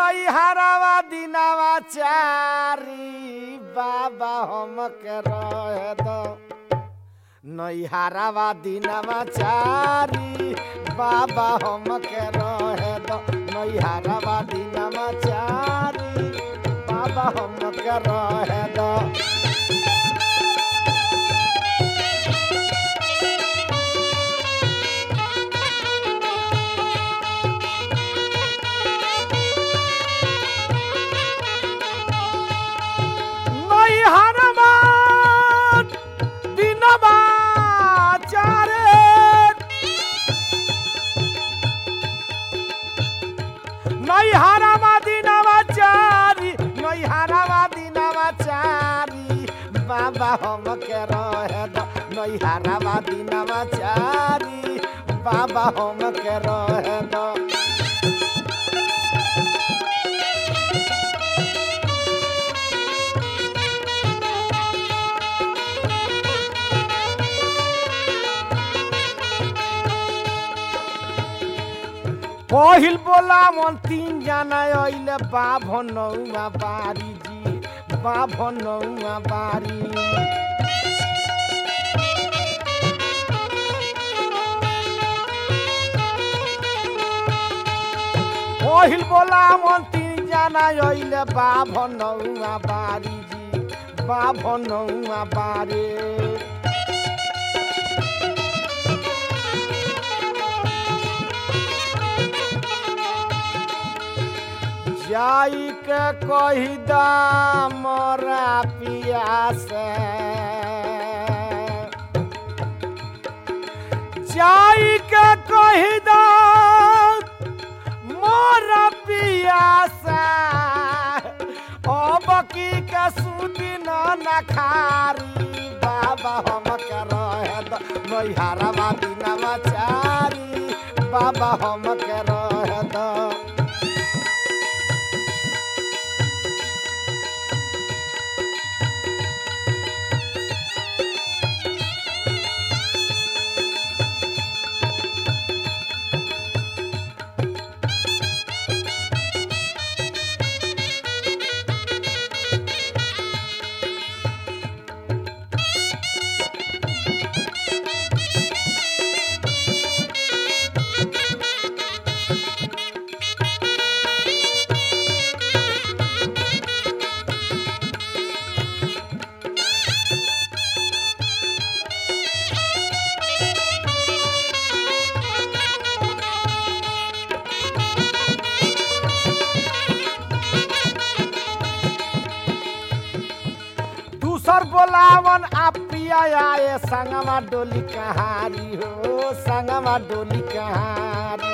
नई हरावा दिनावा चारी बाबा हम के रहे दो नई हरावा दिनावा चारी बाबा हम के रहे दो नई हरावा दिनावा चारी बाबा हम के रहे दो नई हरावा दिनावा चारे नई हरावा दिनावा चारी नई हरावा दिनावा चारी बाबा हम के रहे दो नई हरावा दिनावा चारी बाबा हम के रहे दो पहिल बोला मन तीन जना अइले बाभ नौआ बारी जी बाभ नौआ बारी पहिल बोला मन तीन जना अइले बाभ नौआ बारी जी बाभ नौआ बारी जाई के कही दामरा पिया से जाई के कही दा मोरा पिया से अब की के सुदी न नखारी बाबा हम के रहे द नैहरवा दिनवा चारी बाबा हम के रहे द दूसर बोलावन आप पिया आए संगमा डोली कहारी हो संगमा डोली कहारी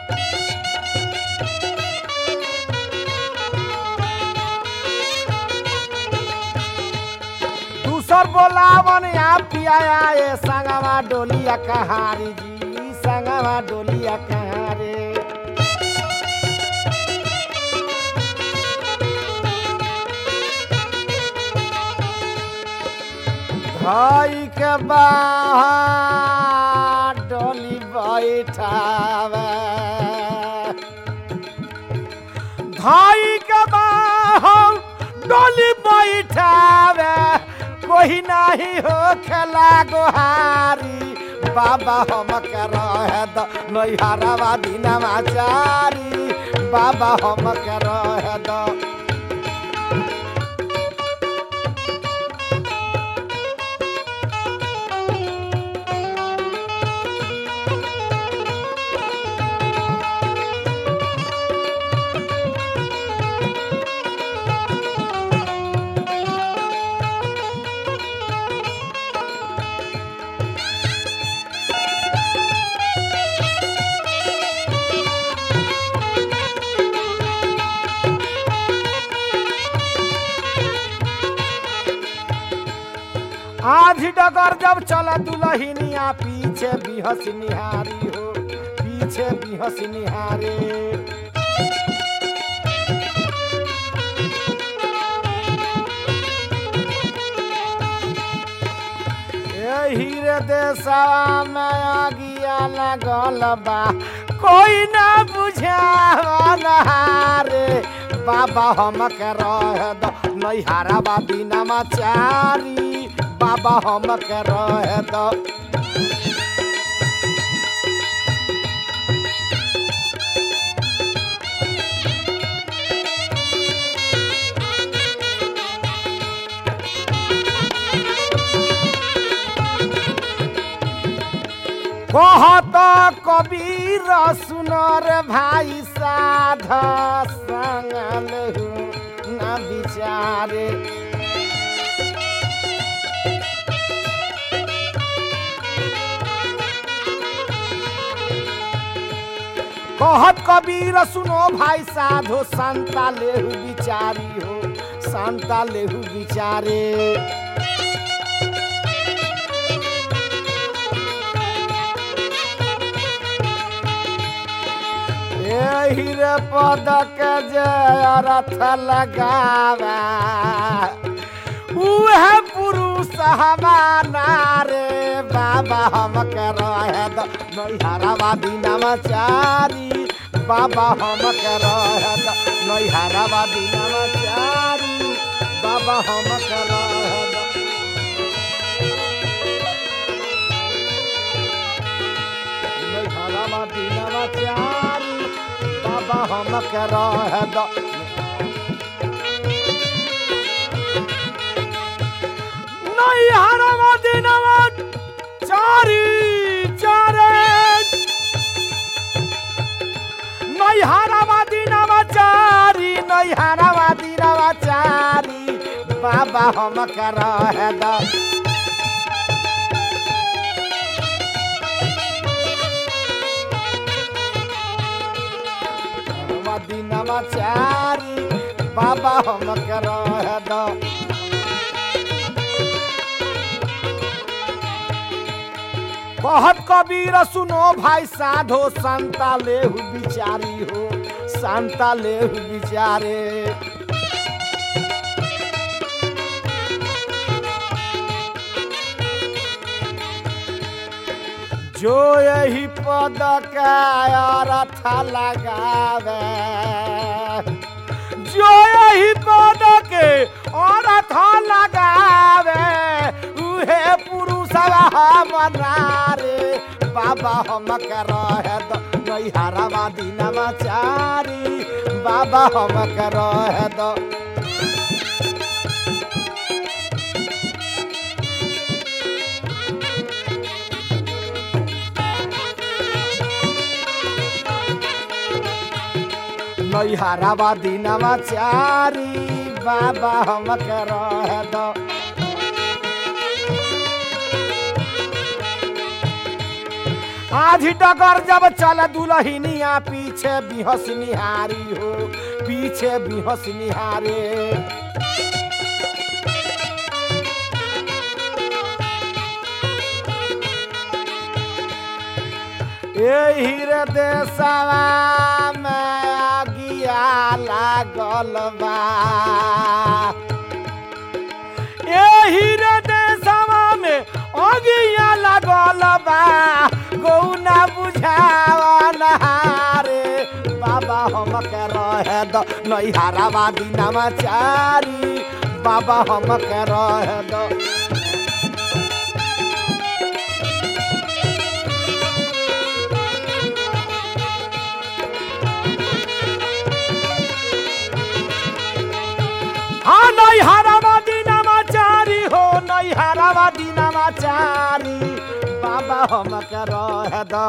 दूसर बोलावन आप पिया आए संगमा डोलिया कहारी जी संगमा डोलिया कहारी भाई के बाहर डोली बैठावे भाई के बाहर डोली बैठावे कोई नहीं हो खेला गोहारी बाबा हम के रहे द नैहरवा दिनवा चारी बाबा हम के रहे द आधी डगर जब चला दुलहिनिया पीछे बिहस निहारी हो पीछे बिहस निहारे यही रे देशवा में आगिया लगल बा कोई ना बुझावल हारे बाबा हम के रहे द नैहरावा दिनमा चारी बाबा हम के रहे द कहत कबीर सुनर भाई साध संगल न विचारे कहत कबीर सुनो भाई साधो संता लेहु विचारी हो संता लेहु विचारे एही रे पद के जय रथ लगावा उहे पुरुष हमारा रे बाबा हम के रहे द नैहरावा दिनमा चारी बाबा हम के रहे द नैहरावा दिनमा चारी बाबा हम के रहे द नैहरावा दिनमा चारी बाबा हम के रहे द नैहरावा दिनमा चारी चारे नैहरावा दिनमा चारी नैहरावा दिनमा चारी बाबा हम के रहे द नैहरावा दिनमा चारी बाबा हम के रहे द कहत कबीर सुनो भाई साधो संता लेहु विचारी हो संता लेहु विचारे जो यही पद का अर्थ लगावे जो यही पद के अर्थ लगावे उहे पुरुषवा मना रे बाबा हम के रहे द नैहरावा दिनमा चारी बाबा हम के रहे द नैहरावा दिनमा चारी बाबा हम के रहे द आधी डगर जब चल दुलहिनिया पीछे बिहस निहारी हो पीछे बिहस निहारे एही रे देशवा में आगिया लागल बा एही रे देशवा में अगिया लागल बा गौना बुझावन हारे बाबा हम के रहे द नैहरावा दिनमा चारी बाबा हम के रहे द हाँ नैहरावा दिनमा चारी हो नैहरावा दिनमा चारी बाबा हम के रहे द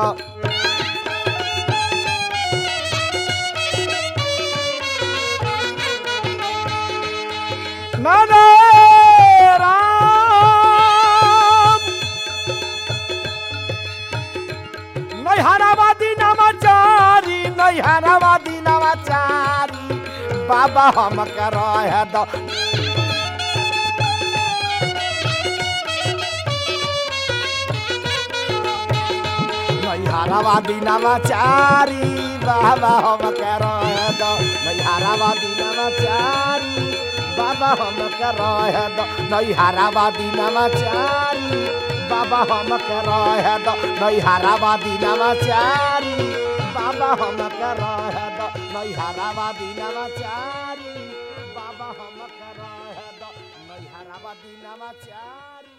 नने राम नैहरावा दिनमा चारी नैहरावा दिनमा चारी बाबा हम के रहे द नैहरावा दिनमा चारी बाबा हम के रहे द नैहरावा दिनमा चारी बाबा हम के रहे द नैहरावा दिनमा चारी बाबा हम के रहे द नैहरावा दिनमा चारी बाबा हम के रहे द नैहरावा दिनमा चारी बाबा दीनावा चारी